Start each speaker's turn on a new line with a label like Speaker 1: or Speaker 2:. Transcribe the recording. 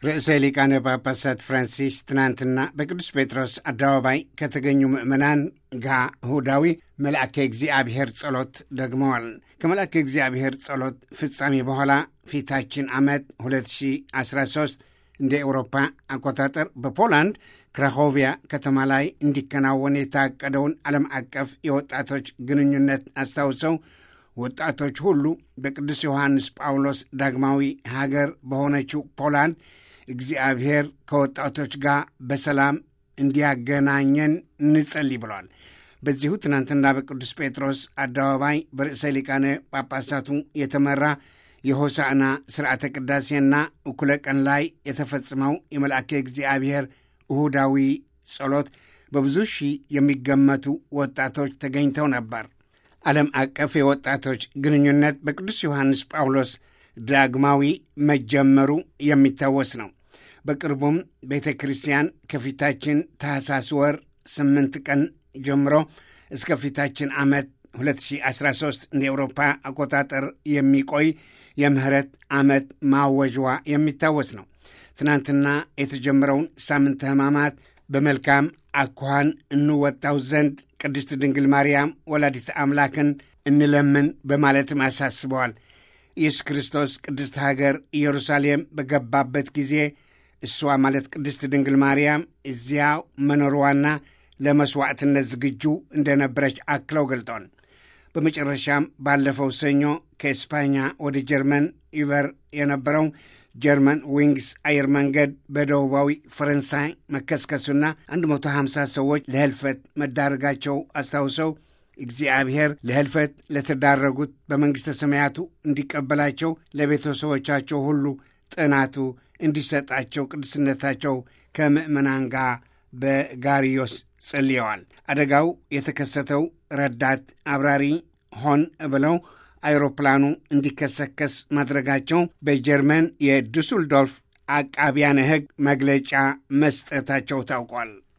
Speaker 1: ርዕሰ ሊቃነ ጳጳሳት ፍራንሲስ ትናንትና በቅዱስ ጴጥሮስ አደባባይ ከተገኙ ምዕመናን ጋ እሁዳዊ መልአከ እግዚአብሔር ጸሎት ደግመዋል። ከመልአከ እግዚአብሔር ጸሎት ፍጻሜ በኋላ ፊታችን ዓመት 2013 እንደ ኤውሮፓ አቆጣጠር በፖላንድ ክራኮቪያ ከተማ ላይ እንዲከናወን የታቀደውን ዓለም አቀፍ የወጣቶች ግንኙነት አስታውሰው ወጣቶች ሁሉ በቅዱስ ዮሐንስ ጳውሎስ ዳግማዊ ሀገር በሆነችው ፖላንድ እግዚአብሔር ከወጣቶች ጋር በሰላም እንዲያገናኘን እንጸልይ ብለዋል። በዚሁ ትናንትና በቅዱስ ጴጥሮስ አደባባይ በርዕሰ ሊቃነ ጳጳሳቱ የተመራ የሆሳዕና ስርዓተ ቅዳሴና እኩለ ቀን ላይ የተፈጽመው የመልአከ እግዚአብሔር እሁዳዊ ጸሎት በብዙ ሺህ የሚገመቱ ወጣቶች ተገኝተው ነበር። ዓለም አቀፍ የወጣቶች ግንኙነት በቅዱስ ዮሐንስ ጳውሎስ ዳግማዊ መጀመሩ የሚታወስ ነው። በቅርቡም ቤተ ክርስቲያን ከፊታችን ታኅሳስ ወር ስምንት ቀን ጀምሮ እስከ ፊታችን ዓመት 2013 እንደ ኤውሮፓ አቆጣጠር የሚቆይ የምህረት ዓመት ማወጅዋ የሚታወስ ነው። ትናንትና የተጀመረውን ሳምንተ ሕማማት በመልካም አኳኋን እንወጣው ዘንድ ቅድስት ድንግል ማርያም ወላዲት አምላክን እንለምን በማለትም አሳስበዋል። ኢየሱስ ክርስቶስ ቅድስት ሀገር ኢየሩሳሌም በገባበት ጊዜ እሷ ማለት ቅድስት ድንግል ማርያም እዚያው መኖሯና ለመሥዋዕትነት ዝግጁ እንደነበረች አክለው ገልጠዋል። በመጨረሻም ባለፈው ሰኞ ከኤስፓኛ ወደ ጀርመን ይበር የነበረው ጀርመን ዊንግስ አየር መንገድ በደቡባዊ ፈረንሳይ መከስከሱና 150 ሰዎች ለህልፈት መዳረጋቸው አስታውሰው እግዚአብሔር ለህልፈት ለተዳረጉት በመንግሥተ ሰማያቱ እንዲቀበላቸው ለቤተሰቦቻቸው ሁሉ ጥናቱ እንዲሰጣቸው ቅዱስነታቸው ከምዕመናን ጋር በጋሪዮስ ጸልየዋል። አደጋው የተከሰተው ረዳት አብራሪ ሆን ብለው አይሮፕላኑ እንዲከሰከስ ማድረጋቸው በጀርመን የዱስልዶርፍ አቃቢያነ ሕግ መግለጫ መስጠታቸው ታውቋል።